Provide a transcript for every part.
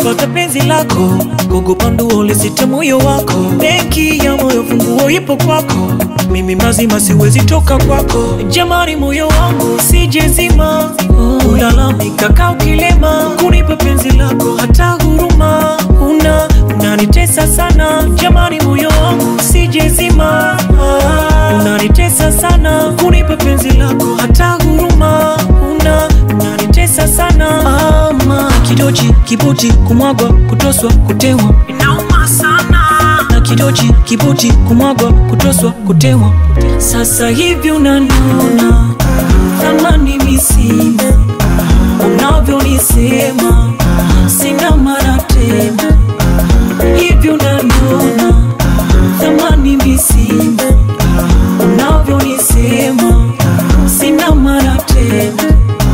kupata penzi lako, kukupa nduo lisite moyo wako. Benki ya moyo funguo ipo kwako, mimi mazima siwezi toka kwako. Jamani, moyo wangu sijezima, ulalamika kaa ukilema, kunipa penzi lako hata huruma una unanitesa sana. Jamani, moyo wangu sijezima, unanitesa sana, kunipa penzi lako hata huruma una unanitesa sana. Ama kidochi kibuti kumwagwa kutoswa kutewa inauma sana na kidochi kibuti kumwagwa kutoswa kutewa. Sasa hivi unaniona thamani misina, unavyonisema sina mara tena. Hivi unaniona thamani misina, unavyonisema sina mara tena.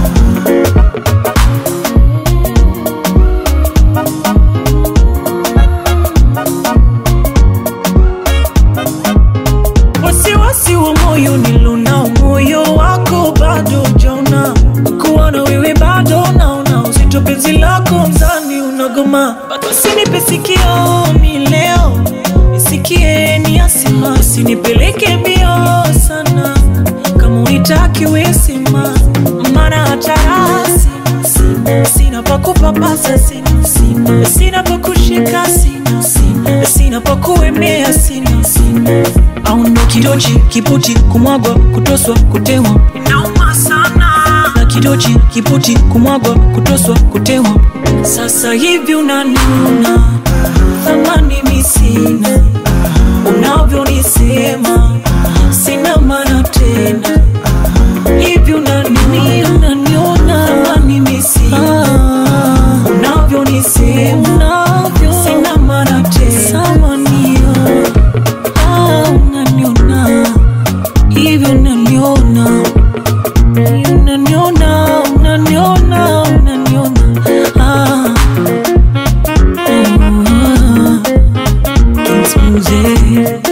wasiwasi wa moyo nilonao, moyo wako bado jauna, kuwa na wewe bado naona uzito, penzi lako mzani unagoma, usinipe sikio mi leo nisikie ni asima, usinipeleke mbio sana, kama unitaki wesema, maana hata rasi sina, sina pa kupapasa sina, sina, sina pa kushika sina, sina, sina pa kuemea sina, sina au ndo kidochi kiputi kumwagwa kutoswa kutewa inauma sana na kidochi kiputi kumwagwa kutoswa kutewa sasa hivi unaniona thamani misina unavyonisema sina maana tena hivi unaniona unaniona thamani misina unavyonisema sina maana tena samanio Ah, unaniona hivi unaniona unaniona unaniona unaniona ah. Ah. Kings Music.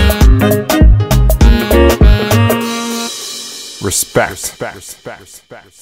Respect. Respect. Respect.